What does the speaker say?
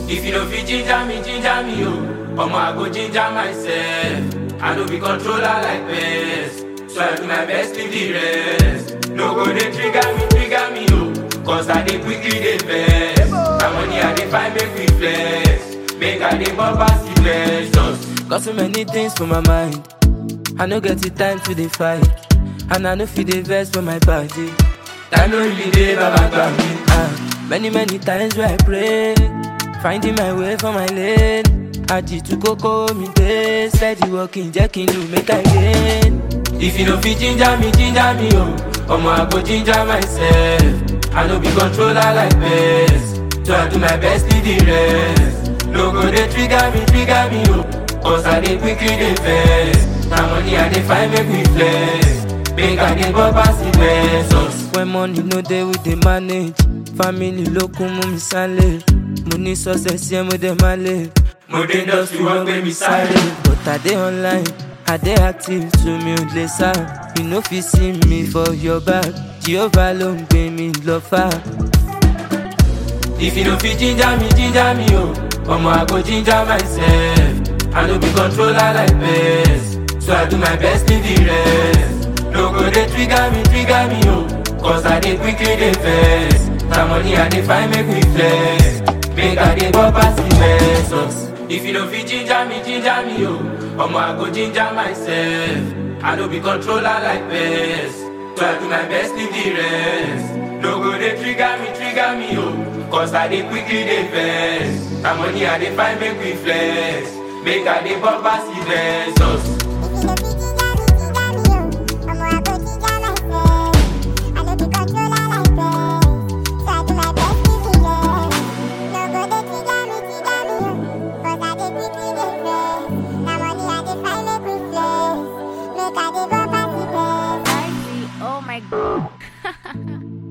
If you don't fit ginger me, ginger me, oh. Omo, I go ginger myself. I no be controller like best. So I do my best, leave the rest. No go they trigger me, trigger me, oh. Cause I dey quickly dey vex. My money I dey find make me flex. Make I dey bump pass the pleasures. Got so many things for my mind. I no get the time to dey fight. And I no fit dey vex for my body. Time no really dey, baba gbà mí. Ah, many many times where I pray, finding my way for my lane. Àjìtú kókó mi dé, steady walking jẹ́ kí n lù make I gain. If you no fit ginger me, ginger me, oh. Omo, I go ginger myself. I no be controller like best. So I do my best, leave the rest. No go dey trigger me, trigger me, oh. Cause I dey quickly dey vex. Na money I dey find make me flex. Make I dey bump pass the pesos. When money no dey we dey manage. Family ló kún mú mi sálẹ̀. Mo ní success yẹn mo dẹ̀ máa lè. Mo dé industry wọ́n gbé mi sáré. But I dey online, I dey active to mi ò lè sá. You no fit see me for your back. Jehovah ló ń gbé mi lọ fà. If you no fit ginger me, ginger me, oh. Omo, I go ginger myself. I no be controller like best. So I do my best, leave the rest. No go dey trigger me, trigger me, oh. Cause I dey quickly dey vex. Na money I dey find make me flex. Make I dey bump pass the pesos. If you no fit ginger me, ginger me, oh. Omo, I go ginger myself. I no be controller like best. So I do my best, leave the rest. No go dey trigger me, trigger me, oh. Cause I dey quickly dey vex. Na money I dey find make we flex. Make I dey bump pass the pesos. Oh my god.